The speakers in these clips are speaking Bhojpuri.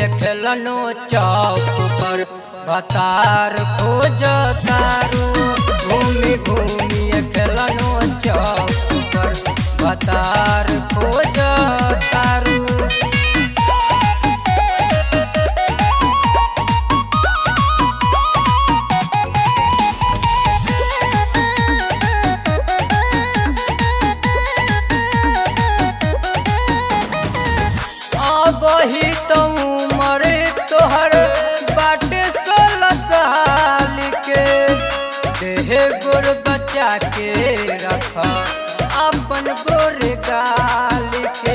खेलनो चौक पर बतार खोज तारू घूमी घूमी खेलनो चौक पर बतार खोज तारू अबही तो उमर तोहर बाटे सोलह साल के देह गोर बचा के रख अपन गोर गाल के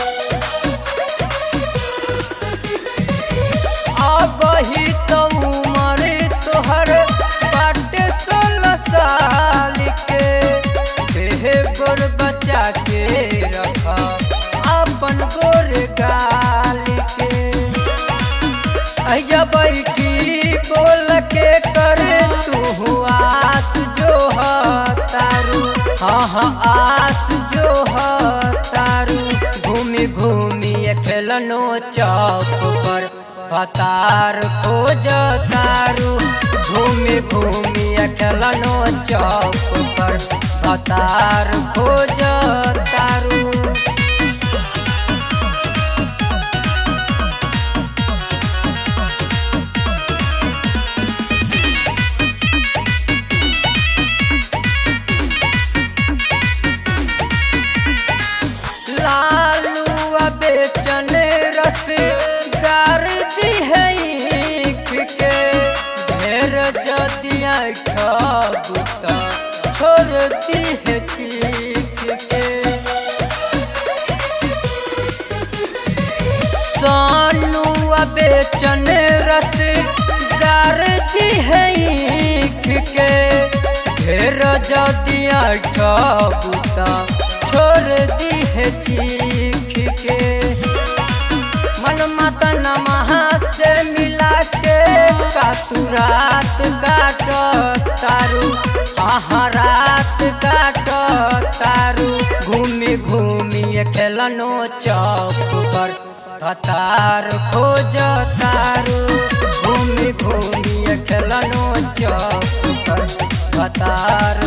अबही तो उमर तोहर बाटे सोलह साल के देह गोर बचा के रख अपन गोर गाल के अजा बैठी बोल के कर तू आस जो ह तारू हाँ हाँ आस जो ह तारू घूमी घूमी खेलनो चौक पर पतार खोज तारू घूमी घूमी खेलनो चौक पर पतार खोज तारू लालू बेचन रस गार दी है ईख के ढेर जदिया ठबुता छोड़ दी है चीख के सानू बेचन रस गार दी है ईख के ढेर जदिया ठबुता छोड़ दी है चीख के मन मतन महा से मिला के कातू रात काट तारू हाँ रात काट तारू घूमी घूमी खेलनो चौक पर कतार खोज तारू घूमी घूमी खेलनो चौक पर कतार